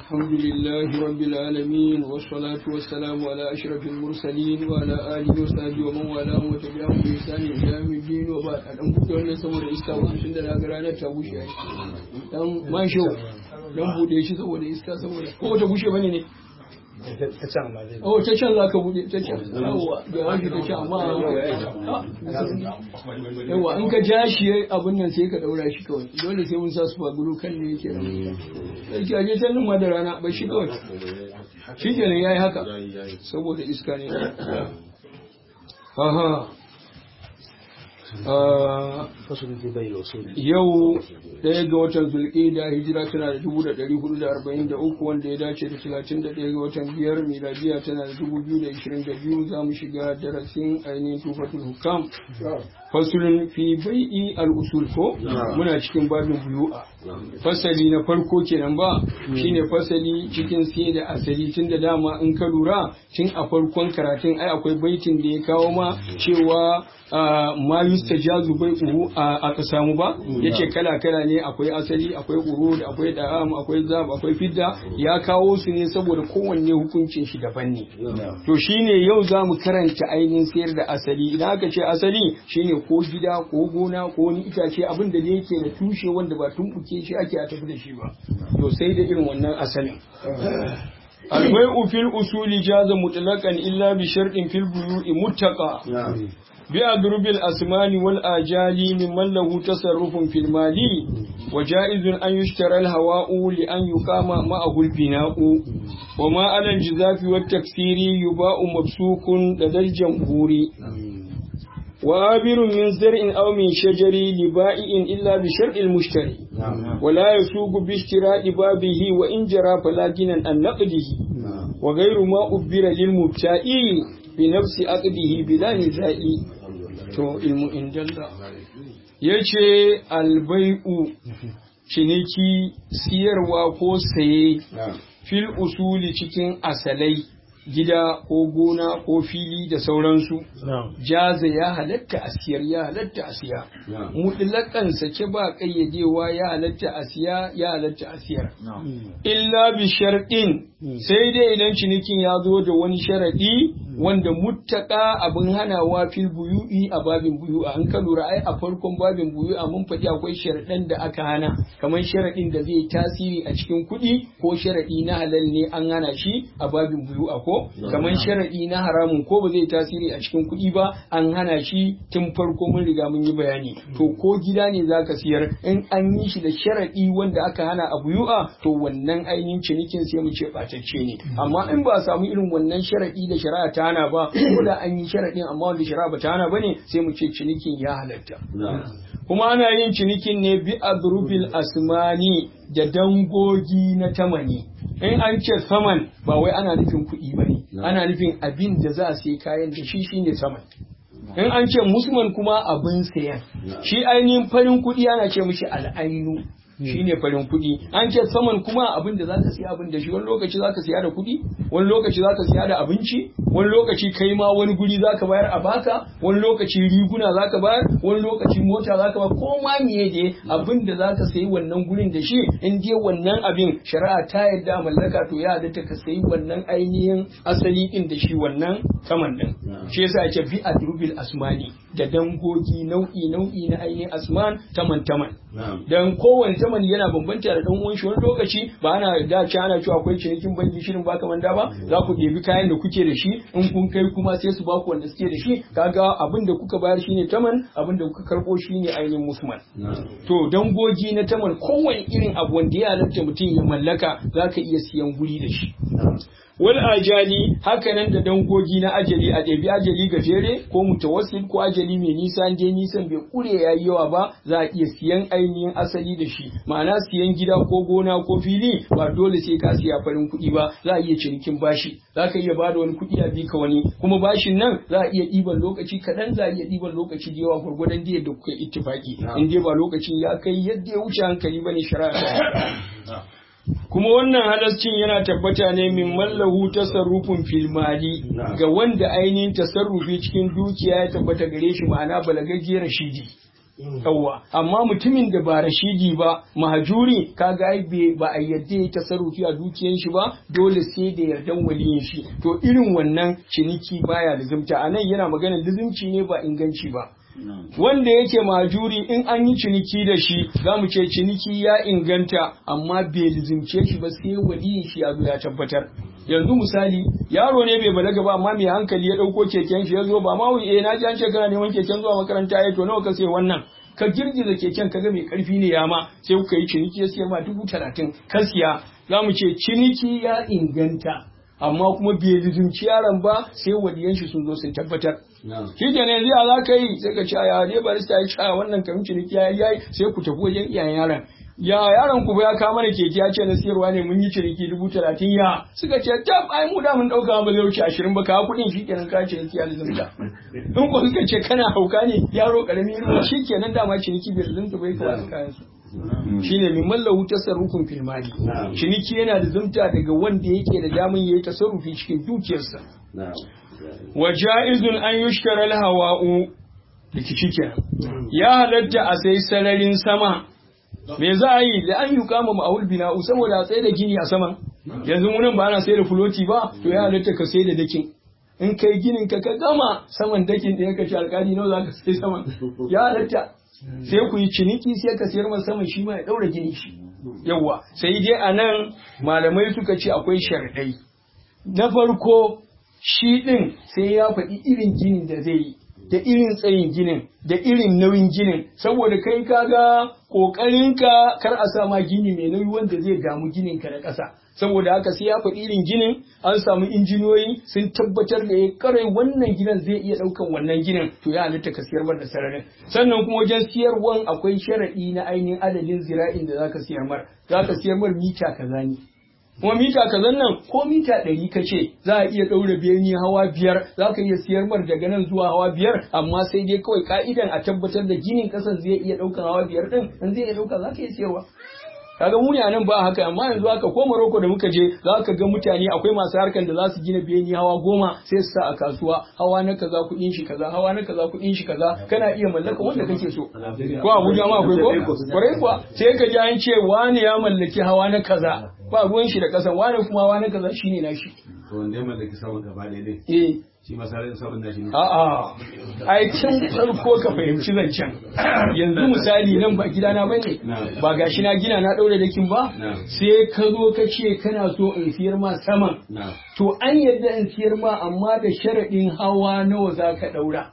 الحمد لله رب العالمين والصلاة والسلام على أشرف المرسلين وعلى آله وصحبه ومن والاه وتبعهم بإحسان إلى يوم الدين وبعد أن كنت أن سمر إسكا وسن da rana ta bushe dan masho dan bude shi saboda iska saboda ko ta bushe bane ne ta can ma zai oh ta can zaka bude ta can yawa da wani ta can amma yawa in ka ja shi abun nan sai ka daura shi kawai dole sai mun sa su faguru kan ne yake sarki aje ta nan ma da rana ba shi kawai shi kenan yayi haka saboda iska ne aha fasulun zai bai wasu yau ɗaya ga watan zulƙida hijira tana da dubu da ɗari hudu da arba'in da uku wanda ya dace da talatin da ɗaya ga watan biyar miladiya tana da dubu biyu da ishirin da biyu za mu shiga darasin ainihin tufatul hukam fasulun fi bai'i al-usul ko muna cikin babin buyu'a fasali na farko kenan ba shine fasali cikin sai da asali tun da dama in ka lura tun a farkon karatun ai akwai baitin da ya kawo ma cewa ma yustajazu bai'uhu a ka samu ba yace kala kala ne akwai asali akwai urud akwai da'am akwai zab akwai fidda ya kawo su ne saboda kowanne hukuncin shi daban ne to shine yau za mu karanta ainihin sayar da asali idan aka ce asali shine ko gida ko gona ko wani itace abin da yake da tushe wanda ba tumbuke shi ake a tafi da shi ba to sai da irin wannan asalin البيع في الأصول جاز مطلقا إلا بشرط في البيوع متقى بأضرب الأسمان والآجال ممن له تصرف في المال وجائز أن يشترى الهواء لأن يقام معه البناء وما على الجزاف والتكسير يباء مبسوك لدى الجمهور وآبر من زرع أو من شجر لبائع إلا بشرع المشتري ولا يسوق باشتراء بابه وإن جرى فلا جنا عن نقده وغير ما أبر للمبتاء بنفس عقده بلا نزاع to ilmu indalla ya ce albai'u ciniki siyarwa ko saye fil usuli cikin asalai gida ko gona ko fili da sauransu jaza ya halatta a siyar ya halatta a siya mutlaƙan sake ba ƙayyadewa ya halatta a siya ya halatta a siyar illa bi sharɗin sai dai idan cinikin ya zo da wani sharaɗi wanda muttaka abin hanawa fil buyu'i a babin buyu'a an ka lura ai a farkon babin buyu'a mun faɗi akwai sharaɗan da aka hana kamar sharaɗin da zai tasiri a cikin kuɗi ko sharaɗi na halal ne an hana shi a babin buyu'a ko kamar sharaɗi na haramun ko ba zai tasiri a cikin kuɗi ba an hana shi tun farko mun riga mun yi bayani to ko gida ne zaka siyar in an yi shi da sharaɗi wanda aka hana a buyu'a to wannan ainihin cinikin sai mu ce ɓatacce ne amma in ba a samu irin wannan sharaɗi da shari'a ta hana ba ko da an yi sharaɗin amma wanda shari'a ba ta hana ba ne sai mu ce cinikin ya halatta kuma ana yin cinikin ne bi adrubil asmani da dangogi na tamani in an ce saman ba wai ana nufin kuɗi ba ne ana nufin abin da za a sai kayan da shi shine saman in an ce musman kuma abin sayan shi ainihin farin kuɗi ana ce mishi al'ainu shi ne farin kuɗi an ce saman kuma abin da zaka siya abin da shi wani lokaci zaka siya da kuɗi wani lokaci zaka siya da abinci wani lokaci kai ma wani guri zaka bayar a baka wani lokaci riguna zaka bayar wani lokaci mota zaka bayar ko ma miye ne abin da zaka sayi wannan gurin da shi in dai wannan abin shari'a ta yarda mallaka to ya halatta ka sayi wannan ainihin asali din da shi wannan saman din shi yasa ake bi adrubil asmani da dangogi nau'i nau'i na ainihin asman taman taman dan kowane taman yana bambanta da dan uwan shi wani lokaci ba ana da ci ana cewa akwai cinikin banki shirin ba kaman da ba za ku ɗebi kayan da kuke da shi in kun kai kuma sai su baku wanda suke da shi kaga abin da kuka bayar shine taman abin da kuka karbo shine ainihin musman to dangogi na taman kowane irin abu wanda ya halatta mutum ya mallaka zaka iya siyan guri da shi wal ajali hakanan da dangogi na ajali a ɗabi ajali gajere ko mutawassil ko ajali mai nisa dai nisan bai kure yayi yawa ba za a iya siyan ainihin asali da shi ma'ana siyan gida ko gona ko fili ba dole sai ka siya farin kuɗi ba za a iya cinikin bashi za ka iya bada wani kuɗi a bika wani kuma bashin nan za a iya ɗiban lokaci kaɗan za a iya ɗiban lokaci da yawa gwargwadon da yadda kuka ittifaki in dai ba lokacin ya kai yadda ya wuce hankali bane shari'a kuma wannan halascin yana tabbata ne min mallahu tasarrufin filmali ga wanda ainihin tasarrufi cikin dukiya ya tabbata gare shi ma'ana balagajiyar rashidi yawwa amma mutumin da ba rashidi ba mahajuri kaga ai ba a yadda ya tasarrufi a dukiyan shi ba dole sai da yardan waliyin shi to irin wannan ciniki baya lizimta anan yana maganar lizimci ne ba inganci ba wanda yake majuri in an yi ciniki da shi za mu ce ciniki ya inganta amma bai lizimce shi ba sai waliyin shi ya zo ya tabbatar yanzu misali yaro ne bai balaga ba amma mai hankali ya dauko keken shi ya zo ba ma eh na ji an ce kana neman keken zuwa makaranta ya to nawa ka sai wannan ka girgiza keken kaga mai karfi ne ya ma sai kuka yi ciniki ya siyar ma dubu talatin ka siya za mu ce ciniki ya inganta amma kuma bai lizimci yaron ba sai waliyan shi sun zo sun tabbatar shi ke yanzu ya za ka yi sai ka ce ya dai barista ya ce wannan kamin ciniki ya yi sai ku tafi wajen iyayen yaron ya yaron ku ya kawo mana keke ya ce na siyarwa ne mun yi ciniki dubu talatin ya suka ce tab ai mu da mun dauka ba zai wuce ashirin ba kawo kuɗin shi kenan ka ciniki ya lizimta in ko suka ce kana hauka ne yaro karami irin shi kenan dama ciniki bai lizimta bai kawai kayan su shine min mallahu tasarrufin fil mali ciniki yana da zumta daga wanda yake da daman yayi tasarrufi cikin dukiyarsa wa ja'izun an yushkara al hawa'u rikici kenan ya halatta a sai sararin sama me za a yi da an yi kama ma'aul bina'u saboda a tsaye da gini a sama yanzu munan ba ana sai da fuloti ba to ya halatta ka sai da dakin in kai ginin ka ka gama saman dakin da ya kaci alkali nawa za ka sai saman ya halatta sai ku yi ciniki sai ka sayar masa saman shi ma ya daura gini shi yawa sai dai a nan malamai suka ce akwai sharɗai na farko shi ɗin sai ya faɗi irin ginin da zai yi da irin tsayin ginin da irin nauyin ginin saboda kai kaga ƙoƙarinka kar a sa ma gini mai nauyi wanda zai damu ginin ka na ƙasa saboda haka sai ya faɗi irin ginin an samu injiniyoyi sun tabbatar da ya kare wannan ginin zai iya ɗaukan wannan ginin to ya halitta ka siyar da sararin sannan kuma wajen siyarwan akwai sharaɗi na ainihin adadin zira'in da zaka siyar mar zaka siyar mar mita kaza ne kuma mita kazan nan ko mita ɗari ka ce za a iya ɗaura beni hawa biyar za ka iya siyar mar daga nan zuwa hawa biyar amma sai dai kawai ka'idan a tabbatar da ginin ƙasan zai iya ɗaukan hawa biyar ɗin in zai iya ɗauka za ka iya siyarwa kaga mu nan ba haka amma yanzu haka ko Morocco da muka je za ka ga mutane akwai masu harkan da za su gina beni hawa goma sai su sa a kasuwa hawa na kaza kuɗin shi kaza hawa na kaza kuɗin shi kaza kana iya mallaka wanda kake so ko Abuja ma akwai ko kwarai kuwa sai ka ji an ce wani ya mallaki hawa na kaza ba ruwan shi da kasan wani kuma hawa na kaza shine nashi to wanda ya mallaki sama gaba ɗaya dai eh shi masarar sabon nashi ne A'a, ai tun farko ka fahimci zancen. Yanzu misali nan ba gidana ba ne, ba gashi na gina na ɗaure da kin ba, sai ka zo ka ce kana so in siyar ma saman. na To an yadda in siyar ma amma da sharaɗin hawa nawa za ka ɗaura.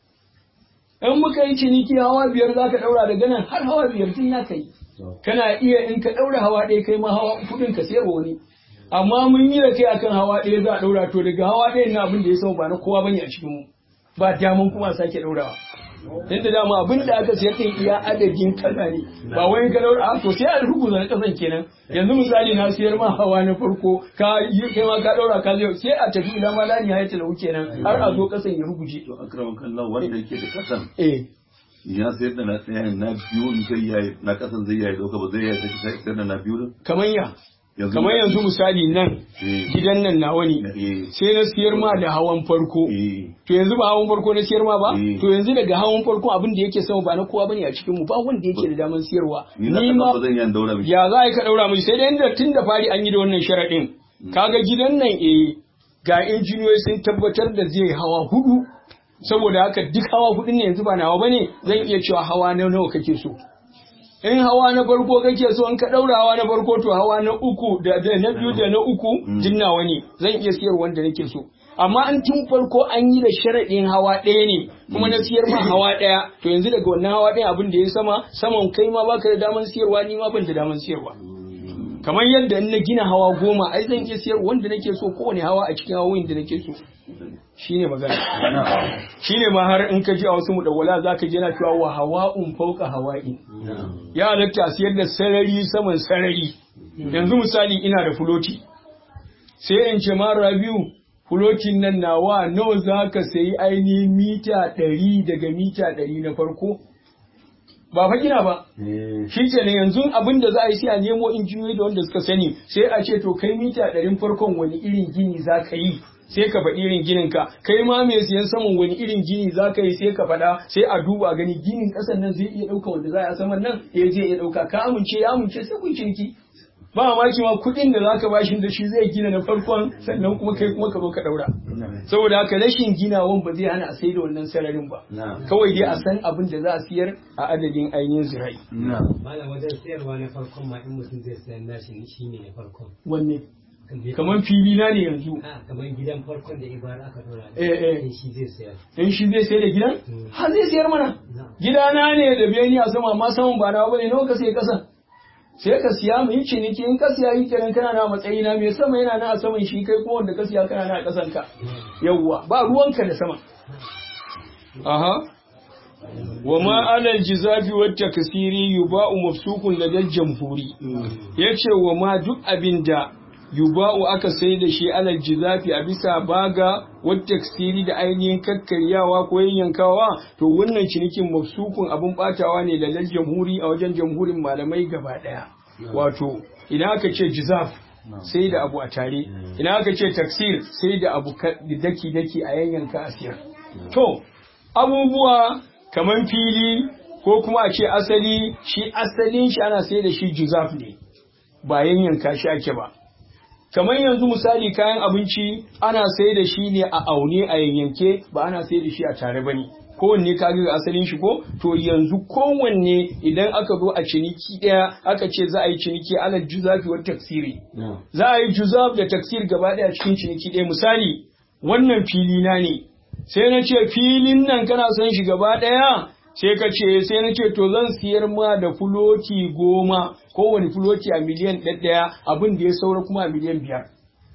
In muka yi ciniki hawa biyar za ka ɗaura daga nan har hawa biyar tun ya kai. Kana iya in ka ɗaura hawa ɗaya kai ma hawa kuɗin ka siyarwa wani. amma mun yi da kai akan hawa ɗaya za a ɗaura to daga hawa ɗaya na abin da ya sama ba na kowa bane a cikin mu ba daman kuma a sake ɗaurawa dan da dama abin da aka sayar din iya adadin kaza ne ba wai ka ɗaura a to sai a rubuta na kasan kenan yanzu misali na siyar ma hawa na farko ka yi kai ma ka ɗaura ka zai sai a tafi ila ma lani ya ta kenan har a zo kasan ya ruguje to akraman kallon wanda yake da kasan eh ya sayar da na tsayayen na biyu zai yayi na kasan zai yayi dauka ba zai yayi sai sayar da na biyu din kamar ya Yanzu- kamar yanzu misali nan Eh. gidan nan nawa ne eh sai na siyar ma da hawan farko eh To yanzu ba hawan farko na siyar ma ba? Eh. To yanzu daga hawan farko abin da yake sama ba na kowa bane a cikin mu ba wanda yake da daman siyarwa. ni na Ni kasan ma ba zan yi daura miki ya za a yi ka daura miji sai dai inda tun da fari an yi da wannan sharaɗin. Kaga gidan nan eh ga injiniyoyi sun tabbatar da zai hawa hudu. Saboda haka duk hawa hudu ne yanzu ba nawa bane zan iya cewa hawa na nawa kake so. In hawa na farko kake so in ka daura hawa na farko to hawa na uku da da na biyu da na uku duk nawa ne zan iya siyar wanda nake so. Amma an tun farko an yi da sharaɗin hawa ɗaya ne kuma na siyar ma hawa ɗaya to yanzu daga wannan hawa ɗaya abin da ya sama saman kai ma baka da daman siyarwa ni ma ban da daman siyarwa. Kamar yadda in na gina hawa goma ai zan iya siyar wanda nake so kowane hawa a cikin hawoyin da nake so. Shine magana. Shine ma har in ka ji a wasu mudawwala za ka ji yana cewa wa hawa'un fauka hawa'i. ya halatta a siyar da sarari saman sarari yanzu misali ina da fuloti sai in ce ma rabiu fulotin nan nawa nawa za ka sayi ainihin mita ɗari daga mita ɗari na farko ba fa gina ba shi ke ne yanzu abin da za a yi sai a nemo injiniyoyi da wanda suka sani sai a ce to kai mita ɗarin farkon wani irin gini za ka yi sai ka faɗi irin ginin ka kai ma mai siyan saman wani irin gini za ka yi sai ka faɗa sai a duba gani ginin ƙasan nan zai iya ɗauka wanda za a saman nan ya je ya ɗauka ka amince ya amince sai kun ciniki ba mamaki ma kuɗin da zaka bashi da shi zai gina na farkon sannan kuma kai kuma ka zo ka ɗaura saboda haka rashin ginawan ba zai hana a sai da wannan sararin ba kawai dai a san abin da za a siyar a adadin ainihin zirai malam wajen sayarwa na farkon ma in mutum zai sayar nashi shi ne na farkon wanne kamar fili na ne yanzu a kamar gidan farkon da ibara aka dora Eh, eh. in shi zai sayar in shi zai sayar da gidan har zai sayar mana gidana ne da beni a sama amma saman ba nawa bane nawa ka sai kasa sai ka siya mu yi ciniki in ka siya yi kenan kana na matsayi na mai sama yana na a saman shi kai kuma wanda ka siya kana na a kasan ka yawwa ba ruwanka da sama aha wa ma alal jizafi wa takasiri yuba'u mafsukun ladal jamhuri yace wa ma duk abinda yuba'u aka sai da shi alal jizafi a bisa baga wa taksiri da ainihin kakkaryawa ko yankawa to wannan cinikin mafsukun abun batawa ne ladal jamhuri a wajen jamhurin malamai gaba daya wato idan aka ce jizaf sai da abu a tare idan aka ce taksir sai da abu daki daki a yanyanka a siyar to abubuwa kamar fili ko kuma a ce asali shi asalin shi ana sai da shi juzaf ne ba yanyanka shi ake ba kamar yanzu misali kayan abinci ana sai da shi ne a aune a yanyanke ba ana sai da shi a tare ba ne kowanne ka ga asalin shi ko to yanzu kowanne idan aka zo a ciniki ɗaya aka ce za a yi ciniki ala juzafi wa taksiri za a yi juzaf da taksir gaba ɗaya cikin ciniki ɗaya misali wannan fili na ne sai na ce filin nan kana son shi gaba ɗaya sai ka ce sai na ce to zan siyar ma da fuloti goma kowane fuloti a miliyan ɗaya abin da ya saura kuma a miliyan biyar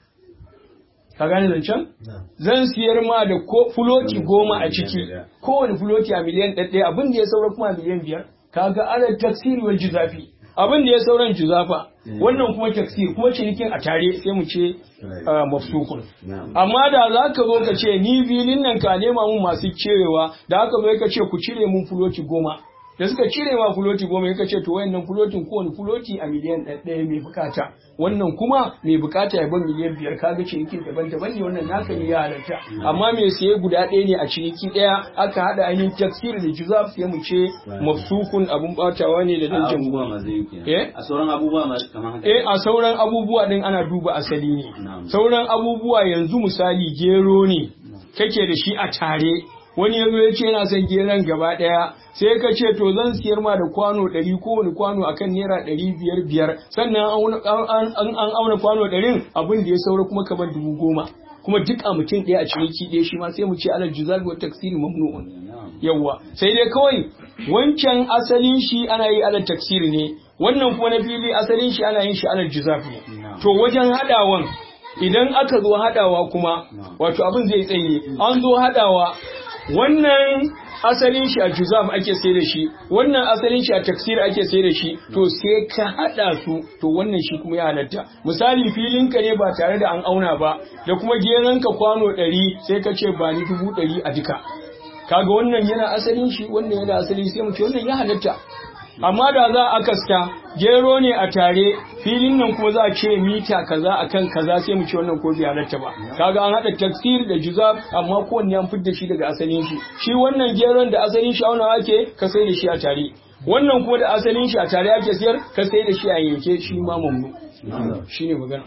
ka gane zancen zan siyar ma da ko fuloti goma a ciki kowane fuloti a miliyan ɗaya abin da ya saura kuma a miliyan biyar kaga ana taksiri wal juzafi abin da ya sauran juzafa wannan kuma taksir kuma cinikin a tare sai mu ce ah, mafsukun amma da za ka zo ka ce ni filin nan ka nema mun masu cirewa da aka zo ka ce ku cire mun fuloti goma da suka cire ma fuloti goma ka ce to wayannan fulotin kowane fuloti a miliyan ɗaya mai bukata wannan kuma mai bukata ya ban miliyan biyar kaga cinikin daban-daban ne wannan naka ne ya halatta amma mai saye guda ɗaya ne a ciniki ɗaya aka haɗa ainihin taksir da juzaf sai mu ce mafsukun abun batawa ne da dan abubuwa jamhuri ma zai yi kenan. Eh? a sauran abubuwa ma kamar haka Eh a sauran abubuwa din ana duba asali ne. Na'am. Sauran abubuwa yanzu misali gero ne kake da shi a tare. Wani yazo ya ce yana son geron gaba ɗaya sai ka ce to zan siyar ma da kwano ɗari kowane kwano akan naira ɗari biyar biyar sannan an auna- an- an an auna kwano ɗarin abin da ya saura kuma kamar dubu goma. Kuma duk a mutum ɗaya a ciniki ɗaya shi ma sai mu ce alal juzal wa taksiri mamnu'un. yawwa sai dai kawai wancan asalin shi ana yi alal taksiri ne wannan kuma na fili asalin shi ana yin shi alal juzaf ne to wajen hadawan idan aka zo hadawa kuma wato abin zai tsaye an zo hadawa wannan asalin shi a juzaf ake sai da shi wannan asalin shi a taksir ake sai da shi to sai ka hada su to wannan shi kuma ya halatta misali filin ka ne ba tare da an auna ba da kuma geran ka kwano 100 sai ka ce ba ni dubu 100 a duka kaga wannan yana asalin shi wannan yana asali sai mu ce wannan ya halatta amma da za a kaska gero ne a tare filin nan kuma za a ce mita kaza akan kaza sai mu ce wannan ko bai halatta ba kaga an hada taksir da juzab amma kowanne an fidda shi daga asalin shi shi wannan geron da asalin shi auna ake ka sai da shi a tare wannan kuma da asalin shi a tare ake siyar ka sai da shi a yanke shi ma mamnu shine magana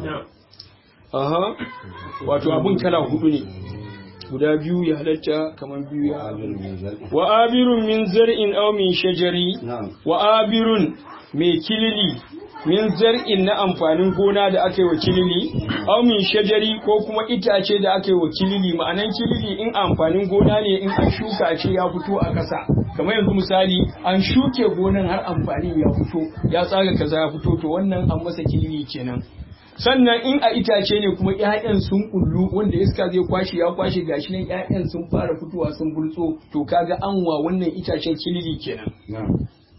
aha wato abun kala hudu ne guda biyu ya halatta kamar biyu ya wa abirun min zar'in aw min shajari wa abirun mai kilili min zar'in na amfanin gona da aka yi wa kilili aw min shajari ko kuma itace da aka yi wa kilili ma'anan kilili in amfanin gona ne in an shuka a ce ya fito a ƙasa kamar yanzu misali an shuke gonan har amfani ya fito ya tsaga kaza ya fito to wannan an masa kilili kenan sannan in a itace ne kuma ƴaƴan sun kullu wanda iska zai kwashe ya kwashe gashi nan ƴaƴan sun fara fitowa sun bultso to kaga an wa wannan itacen kilili kenan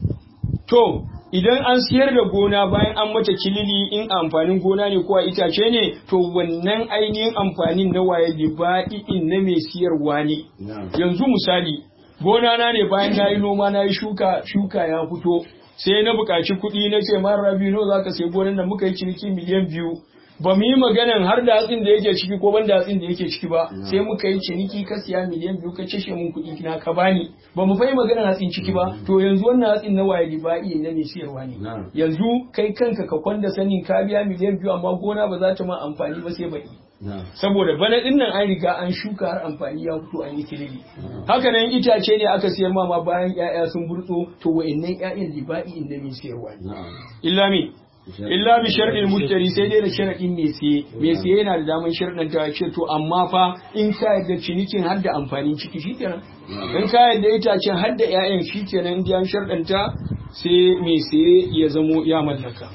to idan an siyar da gona bayan an mata kilili in amfanin gona ne ko a itace ne to wannan ainihin amfanin na waye in na mai siyarwa ne yanzu misali gona na ne bayan na yi noma na yi shuka shuka ya fito sai na buƙaci kuɗi na ce mara rabi no za ka sai gonan da muka yi ciniki miliyan biyu ba mu yi maganan har da hatsin da yake ciki ko ban da hatsin da yake ciki ba sai muka yi ciniki ka siya miliyan biyu ka cashe mun kuɗi na ka bani ba mu fahimci maganan hatsin ciki ba to yanzu wannan hatsin na waye riba'i na mai siyarwa ne yanzu kai kanka ka kwanda sanin ka biya miliyan biyu amma gona ba za ta ma amfani ba sai baki saboda bana din nan an riga an shuka har amfani ya fito an yi kilili haka nan itace ne aka siyar ma ma bayan ƴaƴa sun burtso to wa'annan ƴaƴan liba'i inda mai siyarwa ne illa me illa bi shar'il mushtari sai dai da sharadin mai siye mai siye yana da daman sharadin ta ce to amma fa in ka yadda cinikin har da amfanin ciki shikenan in ka yadda itacen har da ƴaƴan shikenan in an sharadin ta sai mai siye ya zamo ya mallaka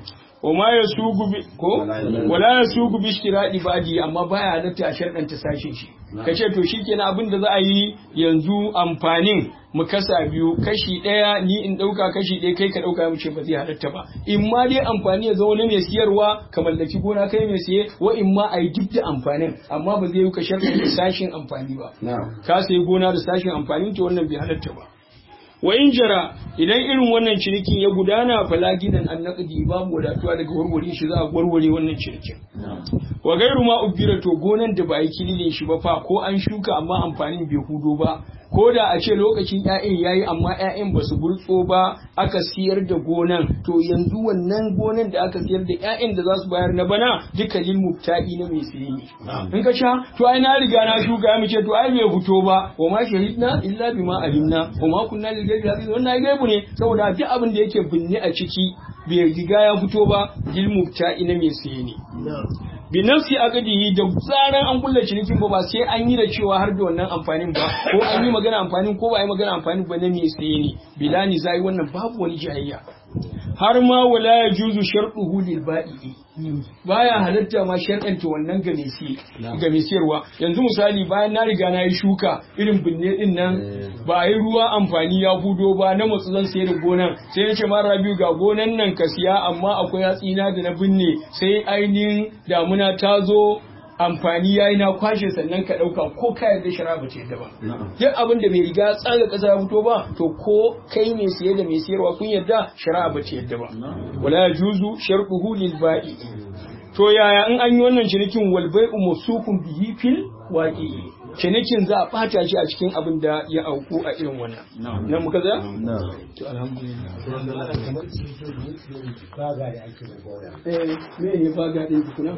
wa ma ya sugu bi ko wala ya sugu bi ishtiradi badi amma baya halatta a sharɗanta sashin shi kace to shikenan abin da za a yi yanzu amfanin mu kasa biyu kashi ɗaya ni in ɗauka kashi ɗaya kai ka ɗauka mu ce ba zai halatta ba in ma dai amfani ya zama na mai siyarwa ka mallaki gona kai mai siye wa in ma a yi duk da amfanin amma ba zai yi ka sharɗanta sashin amfani ba ka sayi gona da sashin amfanin to wannan bai halatta ba wa in jara idan irin wannan cinikin ya gudana fala gidan an naqdi babu wadatuwa daga warware shi za a warware wannan cinikin wa gairu ma ubira to gonan da ba yi kililin shi ba fa ko an shuka amma amfanin bai hudo ba ko da a ce lokacin ƴaƴan yayi amma ƴaƴan ba su burtso ba aka siyar da gonan to yanzu wannan gonan da aka siyar da ƴaƴan da za su bayar na bana duka lil mubta'i na mai siye ne in ka sha to ai na riga na shuka ya ce to ai bai fito ba wa ma shahidna illa bima alimna wa ma kunna lil ghaibi hafiz wannan ai gaibu ne saboda duk abin da yake binne a ciki bai riga ya fito ba lil mubta'i na mai siye ne bi nafsi aqdihi da tsaran an kulla cinikin ba ba sai an yi da cewa har da wannan amfanin ba ko an yi magana amfanin ko ba a yi magana amfanin ba na me sai ne bilani zai wannan babu wani jayayya har ma wala ya juzu sharɗuhu lil ba'i baya halatta ma sharɗanta wannan ga mai ga mai siyarwa yanzu misali bayan na riga na yi shuka irin binne din nan ba a yi ruwa amfani ya fudo ba na matsu zan sayar da gonan sai na ce ma rabiu ga gonan nan ka siya amma akwai hatsina da na binne sai ainihin damuna ta zo amfani yayi na kwashe sannan ka dauka ko ka yarda shara ba ta yadda ba duk abin da bai riga tsaga kasa ya fito ba to ko kai mai siye da mai siyarwa kun yarda shara ba ta yadda ba wala yajuzu sharquhu lil ba'i to yaya in an yi wannan cinikin wal bai'u musukun bihi fil waqi'i cinikin za a bata shi a cikin abin da ya auku a irin wannan nan muka za to alhamdulillah baga da ake da gona eh me ne baga din kuna